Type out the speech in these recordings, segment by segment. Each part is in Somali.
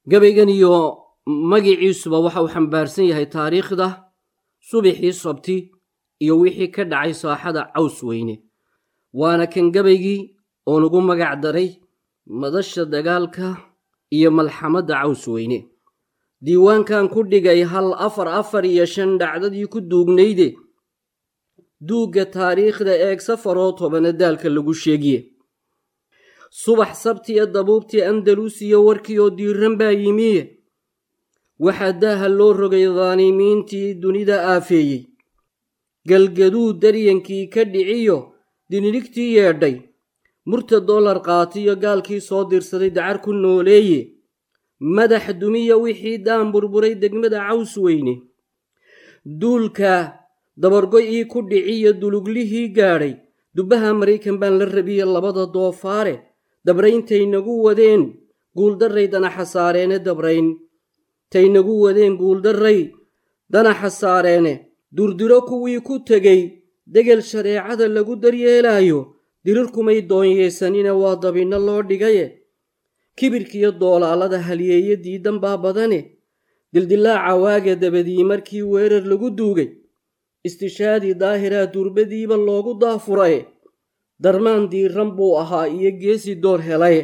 gabaygan iyo magiciisuba waxa uu xambaarsan yahay taariikhda subaxii sabti iyo wixii ka dhacay saaxada caws weyne waana kan gabaygii oo nagu magac daray madasha dagaalka iyo malxamadda caws weyne diiwaankan ku dhigay hal afar afar iyo shan dhacdadii ku duugnayde duugga taariikhda eeg safaroo tobana daalka lagu sheegiye subax sabtiya dabuubtii andaluusiya warkii oo diiran baa yimiye waxaa daaha loo rogay daanimiintii dunida aafeeyey galgaduu daryankii ka dhiciyo dinirigtii yeedhay murta dollar qaatiyo gaalkii soo dirsaday dacar ku nooleeye madax dumiya wixii daan burburay degmada caws weyne duulka dabargoy-ii ku dhiciyo duluglihii gaadhay dubbaha maraykan baan la rabiye labada doofaare dabrayntaynagu wadeen guuldarray danaxa saareene dabrayn taynagu wadeen guuldarray danaxa saareene durdiro kuwii ku tegey degel shareecada lagu daryeelaayo dirirkumay doonyeysanina waa dabinno loo dhigaye kibirkiyo doolaalada halyeeye diidan baa badane dildilaaca waaga dabadii markii weerar lagu duugay istishaadii daahiraa durbadiiba loogu daafuraye darmaan diiran buu ahaa iyo geesi door helaye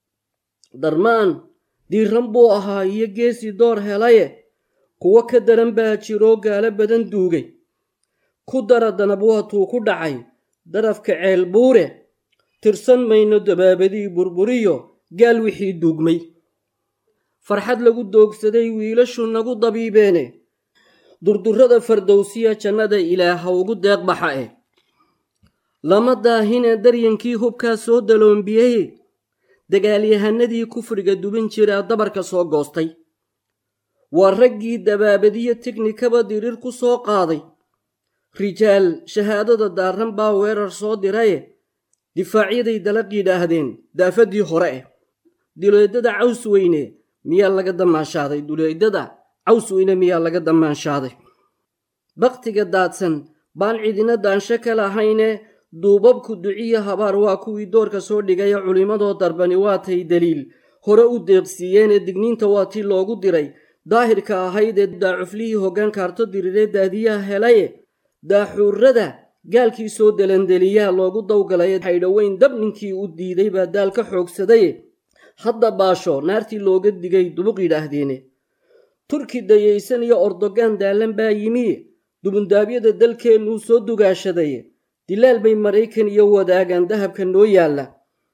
darmaan diiran buu ahaa iyo geesi door helaye kuwo ka daran baa jiroo gaalo badan duugay ku dara danab waatuu ku dhacay darafka ceel buure tirsan mayno dabaabadii burburiyo gaal wixii duugmay farxad lagu doogsaday wiilashu nagu dabiibeene durdurrada fardowsiya jannada ilaaha ugu deeq baxa eh lama daahine daryankii hubkaa soo daloombiyey dagaalyahanadii kufriga duban jiraa dabarka soo goostay waa raggii dabaabadiyo teknikaba dirir ku soo qaaday rijaal shahaadada daaran baa weerar soo diraye difaacyaday dalaq yidhaahdeen daafadii hore eh duleedada caws weyne miyaa laga dammaanshaaday duleedada caws weyne miyaa laga dammaanshaday baktiga daadsan baan cidina daansho ka lahayne duubabku duciyo habaar waa kuwii doorka soo dhigaya culimmadoo darbani waatay daliil hore u deeqsiiyeenee digniinta waa tii loogu diray daahirka ahaydee daacuflihii hoggaan kaarto diriree daadiyaha helaye daaxuurada gaalkii soo delandeliyaa loogu dawgalaye haydhoweyn dab ninkii u diiday baa daal ka xoogsadaye hadda baasho naartii looga digay dubuq yidhaahdeene turki dayaysan iyo ordogaan daalan baa yimiye dubundaabyada dalkeennuu soo dugaashadaye dilaal bay maraykan iyo wadaagaan dahabka noo yaalla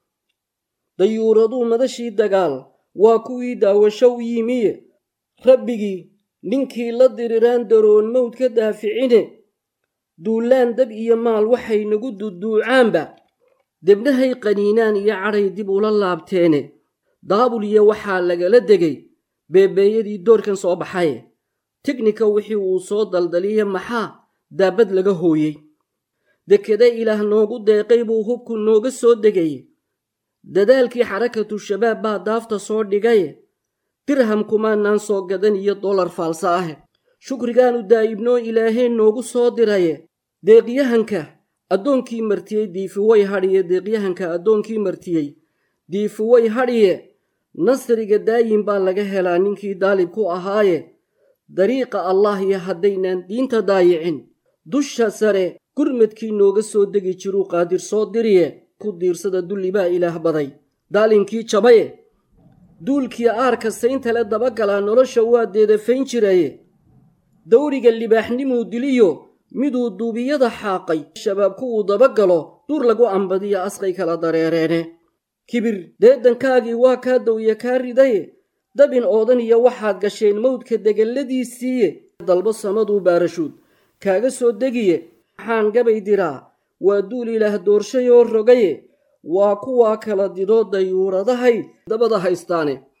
dayuuraduu madashii dagaal waa kuwii daawasho u yimiye rabbigii ninkii la diriraan daroon mawd ka daaficine duulaan dab iyo maal waxay nagu duduucaanba debnahay qaniinaan iyo cadhay dib ula laabteene daabul iyo waxaa lagala degay beebeeyadii doorkan soo baxaye tiknika wixii uu soo daldaliya maxaa daabad laga hooyey dekeda ilaah noogu deeqay buu hubku nooga soo degaye dadaalkii xarakatu shabaab baa daafta soo dhigaye dirham kumaanaan soo gadan iyo dollar faalsa ahe shukrigaanu daa'ibnoo ilaaheen noogu soo diraye deeqyahanka addoonkii martiyey diifiway hadhiye deeqyahanka addoonkii martiyey diifiway hadhiye nasriga daayin baa laga helaa ninkii daalib ku ahaaye dariiqa allah iyo haddaynaan diinta daayicin dusha sare gurmadkii nooga soo degi jiruu qaadir soo diriye ku diirsada dulli baa ilaah baday daalinkii jabaye duulkii aarka sayntale dabagalaa nolosha waa deedafayn jiraye dawriga libaaxnimuu diliyo miduu duubiyada xaaqay shabaabku uu dabagalo duur lagu ambadiyo asqay kala dareereene kibir deedankaagii waa kaa dawya kaa ridaye dabin oodan iyo waxaad gasheen mawdka degalladiisiiye dalbo samaduu baarashuud kaaga soo degiye maxaan gabay diraa waa duul ilaah doorshayoo rogaye waa kuwaa kala didoo dayuuradahay dabada haystaane